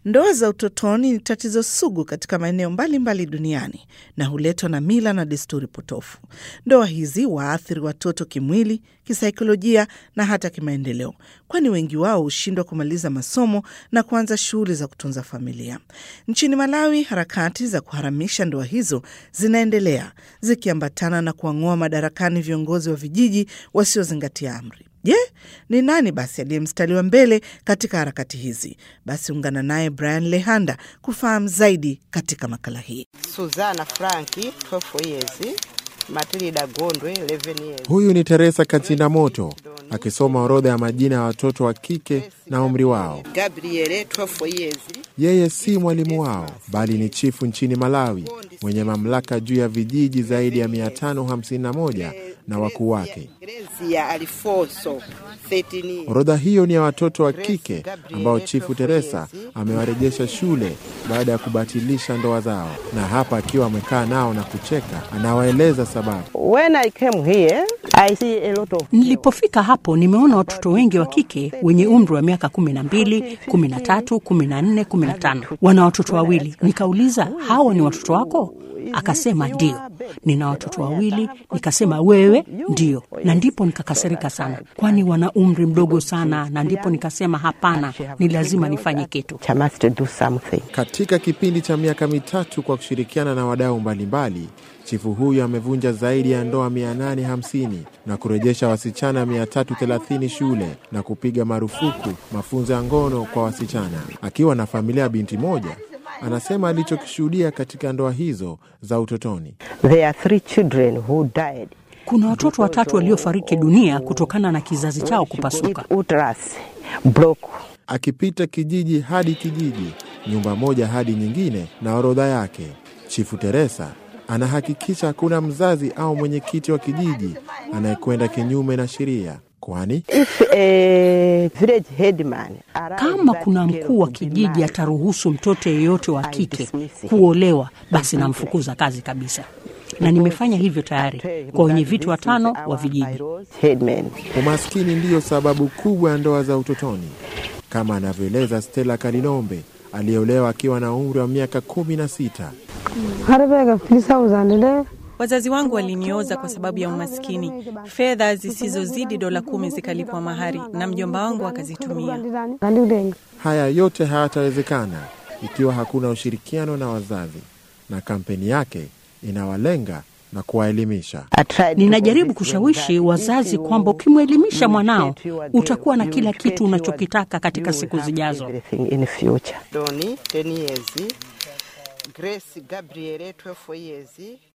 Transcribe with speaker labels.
Speaker 1: Ndoa za utotoni ni tatizo sugu katika maeneo mbalimbali duniani na huletwa na mila na desturi potofu. Ndoa hizi waathiri watoto kimwili, kisaikolojia na hata kimaendeleo, kwani wengi wao hushindwa kumaliza masomo na kuanza shughuli za kutunza familia. Nchini Malawi, harakati za kuharamisha ndoa hizo zinaendelea zikiambatana na kuwang'oa madarakani viongozi wa vijiji wasiozingatia amri. Je, ni nani basi aliye mstari wa mbele katika harakati hizi? Basi ungana naye Brian Lehanda kufahamu zaidi katika makala hii.
Speaker 2: Suzana Franki 12 years, Matilda Gondwe 11 years.
Speaker 3: Huyu ni Teresa Katinda Moto akisoma orodha ya majina ya watoto wa kike na umri wao.
Speaker 2: Gabriele 12 years.
Speaker 3: Yeye si mwalimu wao bali ni chifu nchini Malawi mwenye mamlaka juu ya vijiji zaidi ya 551 na wakuu wake.
Speaker 2: Grezia Alfonso 13 years.
Speaker 3: Orodha hiyo ni ya watoto wa kike ambao chifu Teresa amewarejesha shule baada ya kubatilisha ndoa zao, na hapa akiwa amekaa nao na kucheka, anawaeleza sababu.
Speaker 4: When I came here, I see a lot of
Speaker 5: Nilipofika hapo nimeona watoto wengi wa kike wenye umri wa miaka kumi na mbili, kumi na tatu, kumi na nne, kumi na tano wana watoto wawili. Nikauliza, hawa ni watoto wako? Akasema ndio, nina watoto wawili. Nikasema wewe? Ndio. Na ndipo nikakasirika sana, kwani wana umri mdogo sana, na ndipo nikasema hapana, ni lazima nifanye kitu.
Speaker 4: I must do something.
Speaker 3: Katika kipindi cha miaka mitatu kwa kushirikiana na wadau mbalimbali, chifu huyu amevunja zaidi ya ndoa 850 na kurejesha wasichana 330 shule na kupiga marufuku mafunzo ya ngono kwa wasichana. Akiwa na familia ya binti moja, anasema alichokishuhudia katika ndoa hizo za utotoni.
Speaker 4: There are three children who died.
Speaker 5: Kuna watoto watatu waliofariki dunia kutokana na kizazi chao kupasuka.
Speaker 4: Uterus broke.
Speaker 3: Akipita kijiji hadi kijiji, nyumba moja hadi nyingine na orodha yake, chifu Teresa anahakikisha hakuna mzazi au mwenyekiti wa kijiji anayekwenda kinyume na sheria, kwani
Speaker 4: If a village headman arrives
Speaker 5: Kama
Speaker 4: that
Speaker 5: kuna
Speaker 4: girl
Speaker 5: mkuu wa
Speaker 4: will be
Speaker 5: kijiji
Speaker 4: married,
Speaker 5: ataruhusu mtoto yeyote wa kike
Speaker 4: dismiss him.
Speaker 5: kuolewa, basi namfukuza kazi kabisa, na nimefanya hivyo tayari kwa wenye viti watano wa vijiji.
Speaker 4: Headman.
Speaker 3: umaskini ndiyo sababu kubwa ya ndoa za utotoni, kama anavyoeleza Stella Kalilombe aliyeolewa akiwa na umri wa miaka kumi na sita.
Speaker 6: Wazazi wangu walinioza kwa sababu ya umaskini. Fedha zisizozidi dola kumi zikalipwa mahari na mjomba wangu akazitumia.
Speaker 3: Haya yote hayatawezekana ikiwa hakuna ushirikiano na wazazi, na kampeni yake inawalenga na kuwaelimisha.
Speaker 4: I tried to
Speaker 5: Ninajaribu
Speaker 4: convince
Speaker 5: kushawishi
Speaker 4: them that
Speaker 5: wazazi
Speaker 4: if you
Speaker 5: kwamba ukimwelimisha mwanao
Speaker 4: dedicate your day,
Speaker 5: utakuwa na
Speaker 4: you
Speaker 5: kila
Speaker 4: dedicate
Speaker 5: kitu
Speaker 4: your
Speaker 5: unachokitaka
Speaker 4: day,
Speaker 5: katika
Speaker 4: you will
Speaker 5: siku
Speaker 4: have
Speaker 5: zijazo.
Speaker 4: everything in future.
Speaker 2: Doni 10 years. Grace Gabriele 12 years.